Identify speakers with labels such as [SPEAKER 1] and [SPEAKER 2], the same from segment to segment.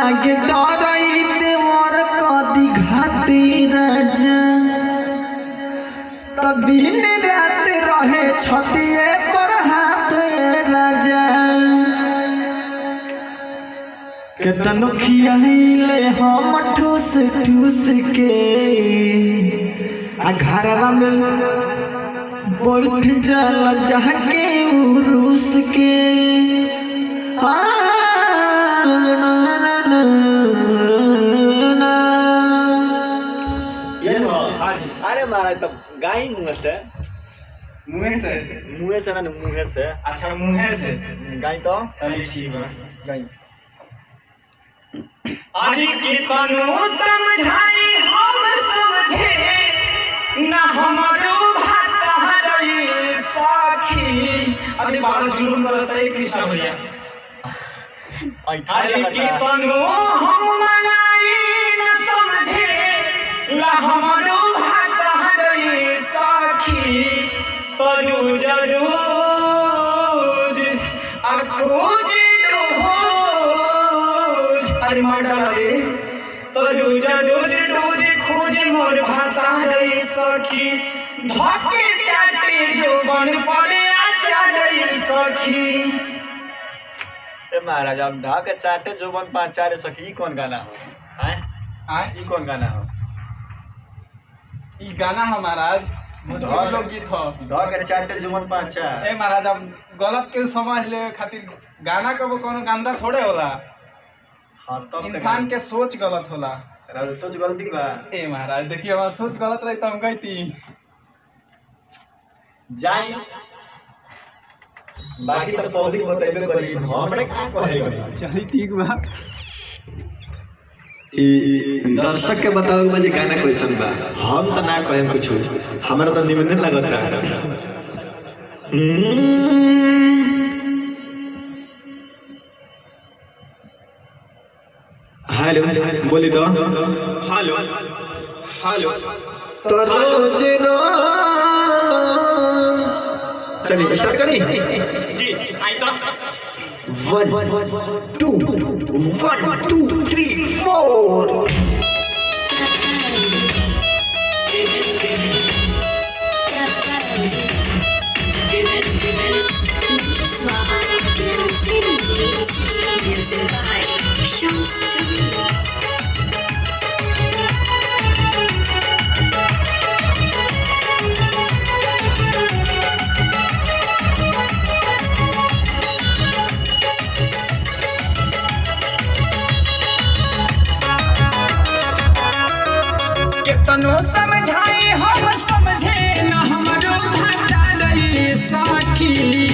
[SPEAKER 1] लागे डरई देवर कदी घाती राजा त दिन रात रहे छतिए पर हाथ ए राजा केतनो खियाइले हम ठूस ठूस के आ घरवा में बैठ जाला जाके उरूस के आ, ना, ना, ना, ना।
[SPEAKER 2] ये नो
[SPEAKER 3] हाँ जी
[SPEAKER 2] अरे महाराज तब गाय मुँह से
[SPEAKER 3] मुँह से
[SPEAKER 2] मुँह से ना मुँह से
[SPEAKER 3] अच्छा मुँह से
[SPEAKER 2] गाय तो
[SPEAKER 3] चलिए ठीक बा
[SPEAKER 2] गाय
[SPEAKER 3] अरे कितनो समझाई हम समझे ना हमारो भात हरई साखी अरे बारह जुलूम करता है कृष्णा भैया अरे कितनो हम मनाई न समझे ला हमारो भात हरई साखी तरू जरूज अखोज डोज अरे मर्डर रे तरू जरूज डोज खोज मोर भाता हरई सखी धके चाटे जो बन पड़े आचार सखी
[SPEAKER 2] ए महाराज अब ढाक चाटे जुबन पाँच चार सखी ई कौन गाना हो हैं
[SPEAKER 4] आय
[SPEAKER 2] ई कौन गाना हो
[SPEAKER 4] ई गाना है महाराज भोजपुरी लोकगीत हो
[SPEAKER 2] ढाक चाटे जुबन पाँच चार
[SPEAKER 4] ए महाराज अब गलत के समझ ले खातिर गाना कबो कोनो गंदा थोड़े होला
[SPEAKER 2] हाँ तब
[SPEAKER 4] इंसान के सोच गलत होला
[SPEAKER 2] के सोच गलती बा
[SPEAKER 4] ए महाराज देखिए हमार सोच गलत रही तो हम कहती
[SPEAKER 2] जाई बाकी तो पब्लिक बतेबे करी हमरे का कहे
[SPEAKER 1] चली ठीक बा ई दर्शक के बताओ बजे गाना क्वेश्चन बा हम तो ना कहे कुछ हमरा तो निबंधन लगता हेलो बोली तो
[SPEAKER 4] हेलो हेलो
[SPEAKER 1] तो रोज रो चलिए स्टार्ट करी
[SPEAKER 4] जी आई तो
[SPEAKER 1] one two one two three four
[SPEAKER 5] Music by Shams Jamil.
[SPEAKER 3] केतनो समझाई हम समझे न हमरो भाटा रही साखी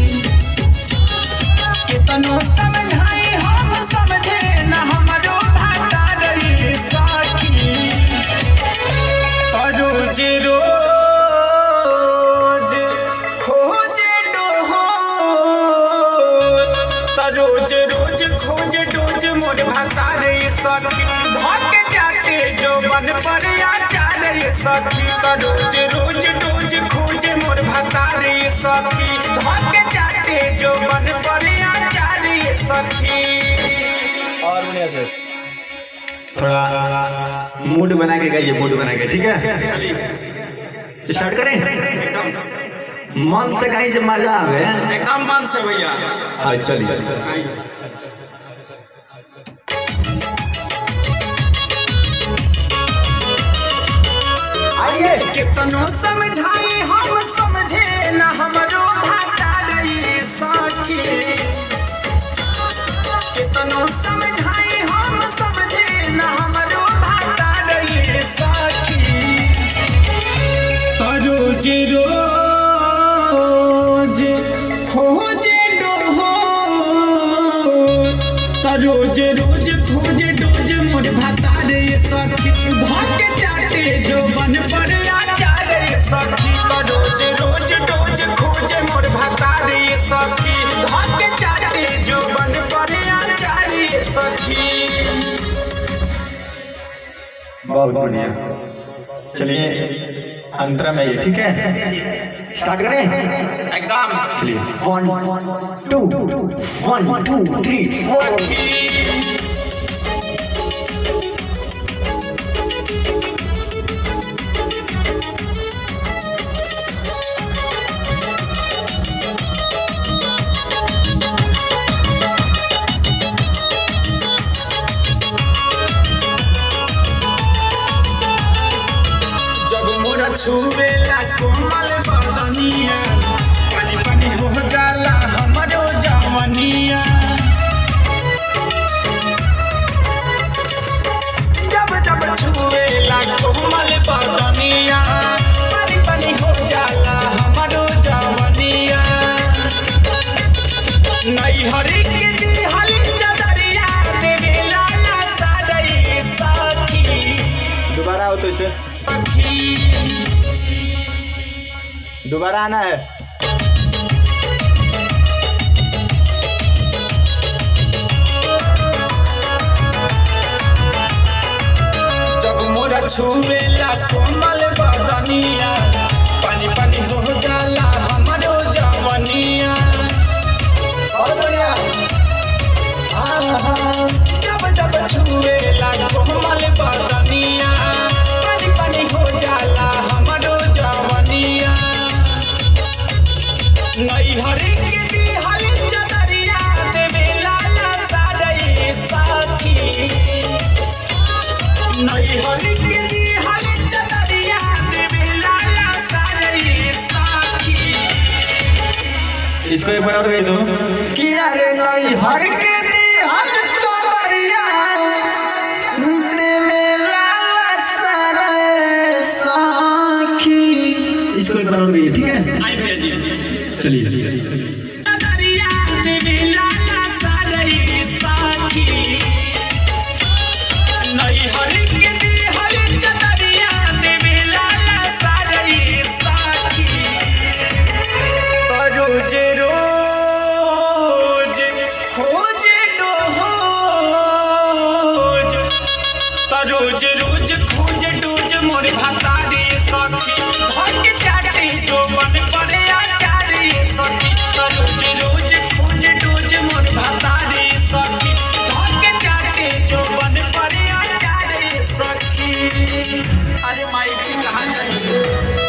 [SPEAKER 3] केतनो समझाई हम समझे न हमरो भाटा रही साखी तो रोज रोज खोजे डोहो तो रोज रोज खोज डोज मोर भाता रे सखी धक जाते जो बन पर आचार रे सखी तो रोज रोज डोज खोज मोर भाता रे सखी धक जाते जो बन पर आचार रे सखी
[SPEAKER 2] और बढ़िया से
[SPEAKER 1] थोड़ा मूड बना के गाइए मूड बना के ठीक है स्टार्ट करें मन से गाइए जब मजा आवे
[SPEAKER 4] एकदम मन से भैया
[SPEAKER 1] हाँ चलिए
[SPEAKER 2] आइए
[SPEAKER 3] कितनो समझाई हम समझे न हमरो भाटा रही साखी कितनो समझाई हम समझे न हमरो भाटा रही साखी तो रोज रोज खोजे डोहो तो रोज रोज खोजे डोज मोर भाता रे सखी भाग चाटे जो बन पर आचार रे सखी तो रोज रोज डोज खोजे मोर भाता रे सखी भाग चाटे जो बन पर आचार रे सखी
[SPEAKER 1] बहुत बढ़िया चलिए अंतरा में ये ठीक है स्टार्ट करें
[SPEAKER 4] एकदम
[SPEAKER 1] चलिए one two one two three four
[SPEAKER 3] छुवेला कोमल बदनिया पानी पानी हो जाला हमरो जवनिया जब जब छुवेला कोमल बदनिया पानी पानी हो जाला हमरो जवनिया नहीं हरी के दी हली चदरिया देवे लाला सारई साथी
[SPEAKER 1] दोबारा हो तो इसे
[SPEAKER 3] सखी
[SPEAKER 1] दोबारा आना है
[SPEAKER 3] जब मोरा छुवेला कोमल बदनिया पानी पानी हो जाला हमरो जवनिया और बढ़िया जब जब छुवेला कोमल बदनिया पानी पानी हो जाला हमरो जवनिया नहीं हरी के दी हली चदरिया देवे लाला सारई साथी नहीं हरी के दी हली चदरिया देवे लाला सारई साथी
[SPEAKER 1] इसको एक बार और गई तो कि अरे नहीं हर के दी हर चदरिया देवे लाला सारे साखी इसको एक बार और गई ठीक है
[SPEAKER 3] आई भैया जी
[SPEAKER 1] चलिए चलिए चलिए
[SPEAKER 3] चदरिया देवे लाला सारई साथी नहीं हरी के दी हली चदरिया देवे लाला सारई साथी रोज रोज खोज डोज रोज रोज खोज डोज मोर भतारी सखी भग जाते जो मन पड़े आचारी सखी रोज रोज खोज डोज मोर भतारी सखी भग जाते जो मन पड़े आचारी सखी अरे माई कहाँ जाइए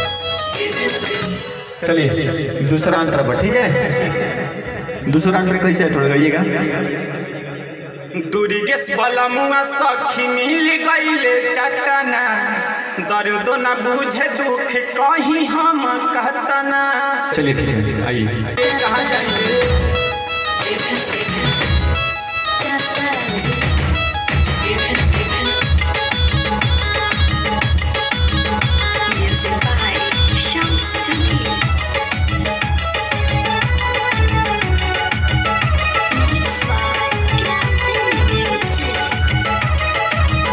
[SPEAKER 1] चलिए दूसरा अंतर पर ठीक है दूसरा अंतर कैसे है थोड़ा गाइएगा
[SPEAKER 3] दुर्गेश बलमुआ सखी मिल गईले चटना दर्द न बुझे दुख कहीं हम कहतना
[SPEAKER 1] चलिए ठीक है आइए
[SPEAKER 3] कहाँ जाइए
[SPEAKER 5] Music by Shams Jamil. Mixed by Grande Music.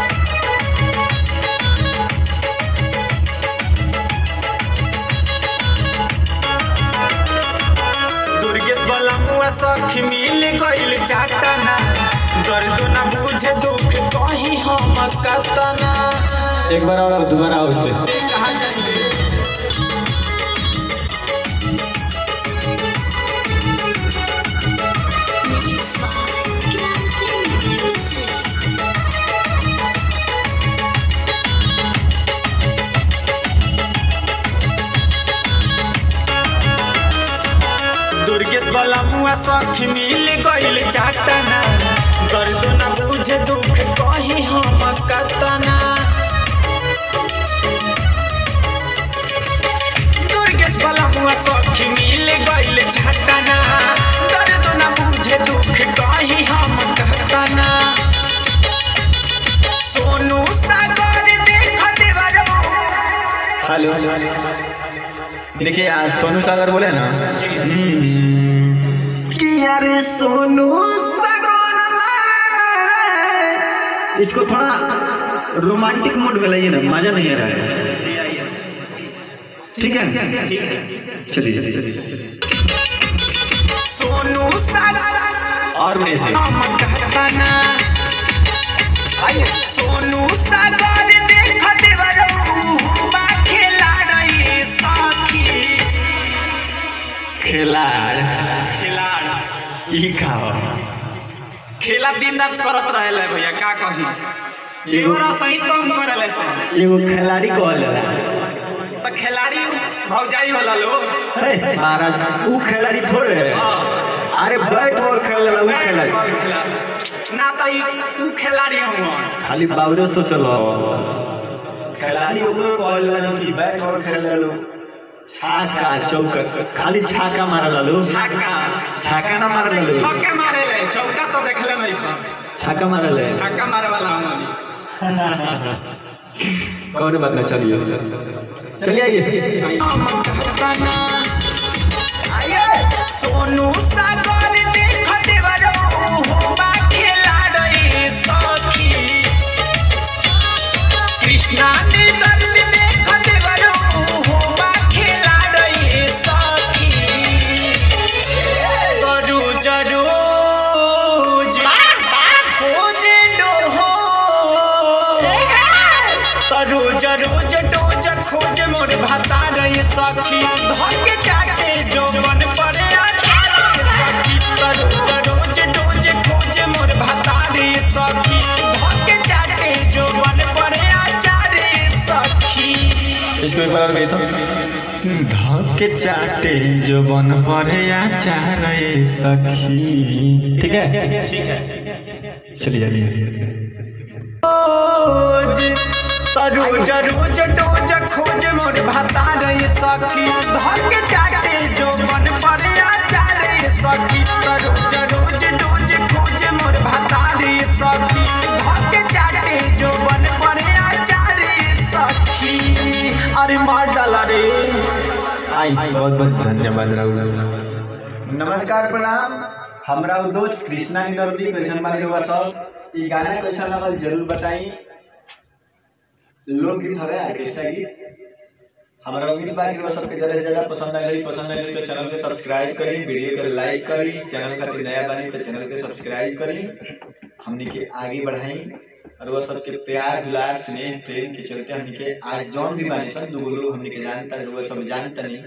[SPEAKER 3] Durgesh बलमुआ सखी मिल गईल चटना दर्द न बुझे दुख कहीं हम कहतना
[SPEAKER 1] एक बार और दोबारा आओ इसे
[SPEAKER 3] कहाँ जाइए
[SPEAKER 5] Mixed by Grande Music.
[SPEAKER 3] Durgesh बलमुआ सखी मिल गईल चटना दर्द न बुझे दुख कहीं हम कहतना दुर्गेश बलमुआ सखी मिल गईल चटना दर्द न बुझे दुख कहीं हम कहतना सोनू सागर देख देवरो
[SPEAKER 1] हेलो देखिए आज सोनू सागर बोले ना हम्म, कि यार सोनू सागर इसको थोड़ा रोमांटिक मूड में लाइए ना मजा नहीं आ रहा है ठीक है ठीक है चलिए चलिए चलिए चलिए
[SPEAKER 3] सोनू सागर
[SPEAKER 1] और मेरे से
[SPEAKER 3] हम कहतना आइए सोनू सागर देख देवरो बा खेला रही साथी
[SPEAKER 1] खिलाड़
[SPEAKER 3] खिलाड़
[SPEAKER 1] ई खाओ
[SPEAKER 3] खेला दिन रात करत रहेले भैया का कही एगोरा सही कम करेले से
[SPEAKER 1] एगो खिलाड़ी कहल
[SPEAKER 3] तो खिलाड़ी भौजाई होला लो
[SPEAKER 1] महाराज ऊ खिलाड़ी थोड़े है अरे बैट बॉल खेल ऊ खिलाड़ी
[SPEAKER 3] बॉल खेला ना तो ई तू खिलाड़ी हुआ
[SPEAKER 1] खाली बावरे सोचल खिलाड़ी ओकरो कहल लो कि बैट और खेल लो छाका चौका खाली छाका मार लो
[SPEAKER 3] छक्का
[SPEAKER 1] छाका ना मार लो
[SPEAKER 3] छक्का मारे ले चौका तो देखले नहीं था
[SPEAKER 1] छाका मार ले
[SPEAKER 3] छक्का मारे वाला हमनी
[SPEAKER 1] कौन बात ना चलिए चलिए आइए
[SPEAKER 3] सोनू सागर देखत बरो होबा खेला रे सखी कृष्णा ने दर्द देखत बरो होबा खेला रे सखी तरू जरू खोज डोहो तरू रोज रोज खोज मोर भाता रे सखी धके चाटे जो मन पर आके सखी तरू रोज रोज खोज मोर भाता रे सखी धके चाटे जो मन पर आचारे सखी
[SPEAKER 1] इसको एक बार गई तो धके चाटे जो बन पड़े आचार सखी ठीक है
[SPEAKER 2] ठीक है
[SPEAKER 1] चलिए जाइए
[SPEAKER 3] रोज रोज रोज रोज खोज मोर भाता रे सखी धके चाटे जो मन पर आचारे सखी रोज रोज रोज खोज मोर भाता रे सखी धके चाटे जो मन पर आचारे सखी अरे मार डाला रे
[SPEAKER 1] आई बहुत बहुत धन्यवाद राहुल
[SPEAKER 2] नमस्कार प्रणाम हमरा उ दोस्त कृष्णा निदर्दी कैसन बानी रहुआ सब ई गाना कैसन लगल जरूर बताई लोकगीत हवे ऑर्केस्ट्रा गीत हमरा उम्मीद बा कि रहुआ सबके ज्यादा से ज्यादा पसंद आई पसंद आई तो चैनल के सब्सक्राइब करी वीडियो के लाइक करी चैनल खातिर नया बनी तो चैनल के सब्सक्राइब करी हमनी के आगे बढ़ाई और वो सबके प्यार दुलार स्नेह प्रेम के चलते हमनी के आज जौन भी बानी सब दूगो लोग हमनी के जानता रहुआ सब जानता नहीं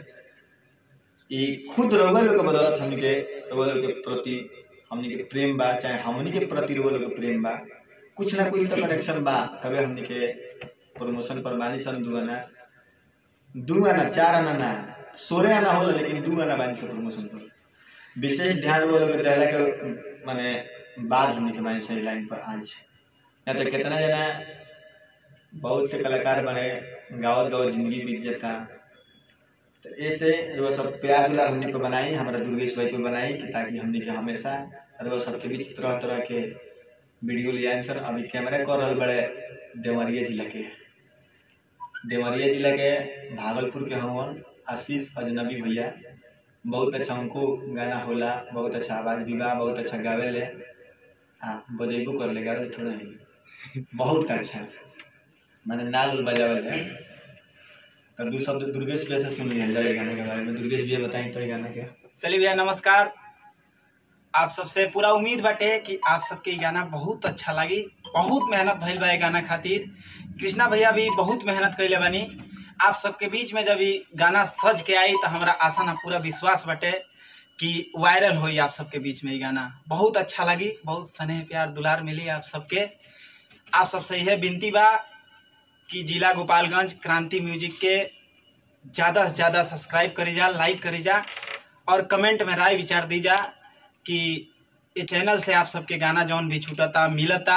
[SPEAKER 2] ई खुद रउआ लोग के बदौलत हमनी के रउआ लोग के प्रति हमनी के प्रेम बा चाहे हमनी के प्रति रउआ लोग के प्रेम बा कुछ ना कुछ तो कनेक्शन बा तबे हमनी के प्रमोशन पर बानी सन दू आना दू आना चार आना ना सोलह आना होला लेकिन दू आना बानी सन प्रमोशन पर विशेष ध्यान रउआ लोग के देला के माने बाद हमनी के बानी सन लाइन पर आज या तो कितना जना बहुत से कलाकार बने गावत गावत जिंदगी बीत जाता तो ऐसे वो सब प्यार दुलार हमने पे बनाई हमारा दुर्गेश भाई पे बनाई कि ताकि हमने के हमेशा और वो सबके बीच तरह तरह के वीडियो ले आए सर अभी कैमरा कर रहा बड़े देवरिया जिला के देवरिया जिला के भागलपुर के हवन आशीष अजनबी भैया बहुत अच्छा उनको गाना होला बहुत अच्छा आवाज़ भी बा बहुत अच्छा गावे ले हाँ बजेबो कर ले गावे थोड़ा ही बहुत अच्छा मैंने नाल उल बजावे ले तो दू शब्द दुर्गेश भैया से सुन लिया जाए गाने के बारे में दुर्गेश भैया बताएं तो ये गाना क्या
[SPEAKER 6] चलिए भैया नमस्कार आप सबसे पूरा उम्मीद बाटे कि आप सबके ई गाना बहुत अच्छा लगी बहुत मेहनत भइल बा ये गाना खातिर कृष्णा भैया भी बहुत मेहनत कैले बानी आप सबके बीच में जब ई गाना सज के आई तो हमारा आशा ना पूरा विश्वास बाटे कि वायरल होई आप सबके बीच में ये गाना बहुत अच्छा लगी बहुत स्नेह प्यार दुलार मिली आप सबके आप सबसे यह विनती बा कि जिला गोपालगंज क्रांति म्यूजिक के ज़्यादा से ज़्यादा सब्सक्राइब करी जा लाइक करी जा और कमेंट में राय विचार दी जा कि ये चैनल से आप सबके गाना जौन भी छूटता मिलता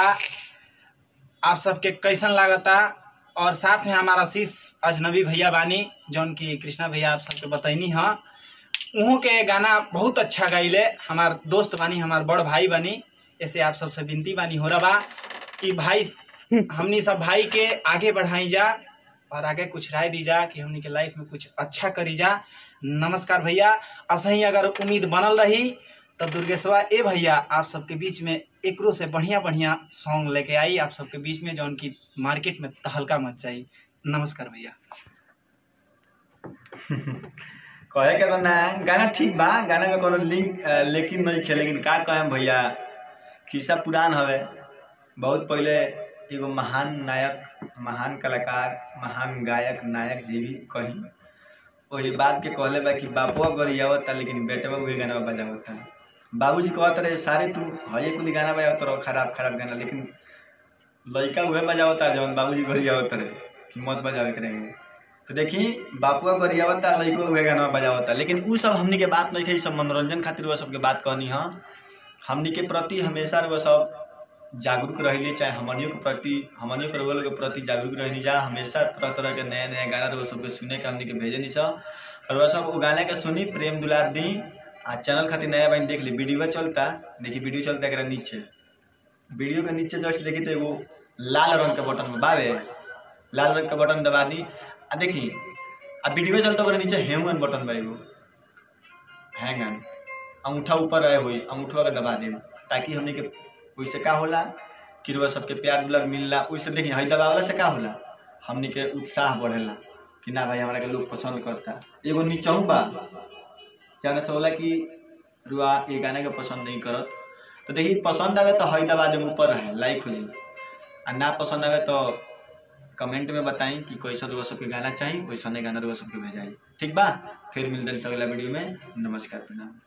[SPEAKER 6] आप सबके कैसन लागता और साथ में हमारा आशीष अजनबी भैया बानी जौन की कृष्णा भैया आप सबके बतैनी हाँ उहों के गाना बहुत अच्छा गाइले हमार दोस्त बानी हमार बड़ भाई बानी ऐसे आप सबसे विनती बानी हो रहा बा कि भाई हमनी सब भाई के आगे बढ़ाई जा और आगे कुछ राय दी जा कि हमनी के लाइफ में कुछ अच्छा करी जा नमस्कार भैया असही अगर उम्मीद बनल रही तो दुर्गेशवा ए भैया आप सबके बीच में एकरो से बढ़िया बढ़िया सॉन्ग लेके आई आप सबके बीच में जौन की मार्केट में तहलका मच जाई नमस्कार भैया
[SPEAKER 2] कहे के तो ना गाना ठीक बा गाना में कोनो लिंक अ, लेकिन नहीं खे लेकिन का कहें भैया खिस्सा पुरान हवे बहुत पहले एगो महान नायक महान कलाकार महान गायक नायक जी भी कहीं वही बात के कहले बा कि बापुआ गरियावता लेकिन बेटवा उहे गाना बजावता बाबूजी कहत रहे सारे तू हये कुछ गाना बजावत रहो खराब खराब गाना लेकिन लड़का उहे बजावता जौन बाबूजी गरियावत रहे कि मत बजावे के रहे तो देखी बापुआ गरियावता लड़को उहे गाना बजावता लेकिन उ सब हमनी के बात नहीं है सब मनोरंजन खातिर वह सबके बात कहनी हाँ हमनी के प्रति हमेशा वो सब जागरूक रहिली चाहे हमनियों के प्रति हमनियों के लोगों के प्रति जागरूक रहनी जा हमेशा तरह तरह के नया नया गाना रउआ सबके सुने के हमनी के भेजे नहीं सा और वह सब वो गाना के सुनी प्रेम दुलार दी आ चैनल खातिर नया बन देख ली वीडियो चलता देखी वीडियो चलता एकरा नीचे वीडियो के नीचे जस्ट देखी तो एगो लाल रंग के बटन में बावे लाल रंग के बटन दबा दी आ देखी आ वीडियो चलता ओकरा नीचे हैंगन बटन बा एगो हैंगन अंगूठा ऊपर रहे हुई अंगूठवा के दबा देम ताकि हमने के ओइसे का होला कि रउआ सबके प्यार दुलार मिलला ओइसे देखी हई दबावला से का होला हमने के उत्साह बढ़ेला कि ना भाई हमरा के लोग पसंद करता एगो नीचहू बा जाने से होला कि रुआ ये गाने के पसंद नहीं करत तो देखी पसंद आवे तो हई दबा देम ऊपर रहे लाइक हो जाई आ ना पसंद आवे तो कमेंट में बताई कि कैसा रुआ सबके गाना चाहिए कैसा नहीं गाना रुआ सबके भेजाई ठीक बा फिर मिलते हैं अगला वीडियो में नमस्कार प्रणाम